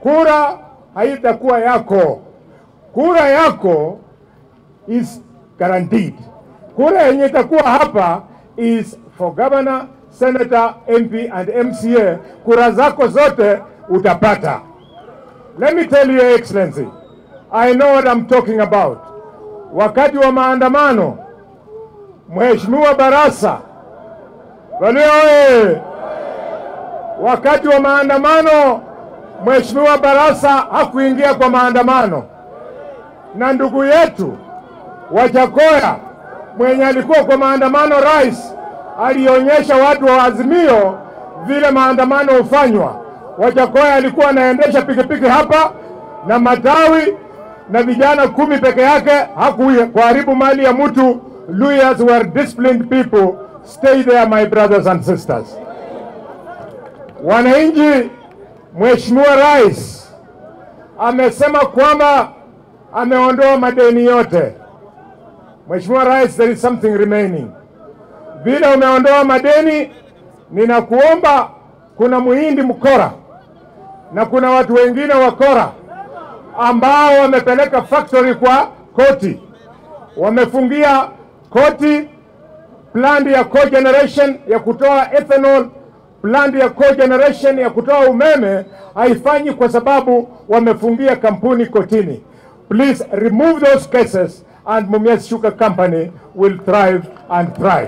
kura haitakuwa yako. Kura yako is guaranteed. Kura yenye itakuwa hapa is for governor, senator, MP and MCA. Kura zako zote utapata. Let me tell you, Your Excellency, I know what I'm talking about. Wakati wa maandamano, Mheshimiwa Barasa Walio oye! Wakati wa maandamano, Mheshimiwa Barasa hakuingia kwa maandamano, na ndugu yetu Wajakoya mwenye alikuwa kwa maandamano, rais alionyesha watu wa Azimio vile maandamano hufanywa. Wajakoya alikuwa anaendesha pikipiki hapa na matawi na vijana kumi peke yake, hakuharibu mali ya mtu. Lawyers were disciplined people. Stay there my brothers and sisters. Wananchi, Mheshimiwa Rais amesema kwamba ameondoa madeni yote. Mheshimiwa Rais, there is something remaining. Vile umeondoa madeni, ninakuomba, kuna muhindi mkora na kuna watu wengine wakora ambao wamepeleka factory kwa koti, wamefungia koti plant ya cogeneration ya kutoa ethanol, plant ya cogeneration ya kutoa umeme haifanyi kwa sababu wamefungia kampuni kotini. Please remove those cases and Mumias Sugar Company will thrive and thrive.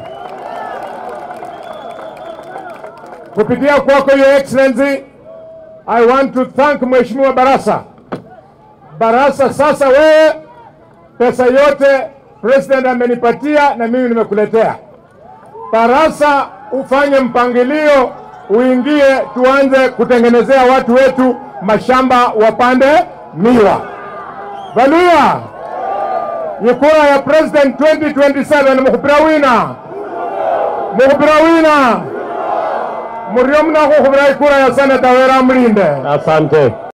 Kupitia kwako Your Excellency, I want to thank Mheshimiwa Barasa. Barasa, sasa wewe pesa yote president amenipatia na mimi nimekuletea. Barasa, ufanye mpangilio, uingie, tuanze kutengenezea watu wetu mashamba wapande miwa. Valuya ni kura ya president 2027 mukhupira wina mukhupira wina murio mnakukhupira ikura ya seneta wera mlinde Asante.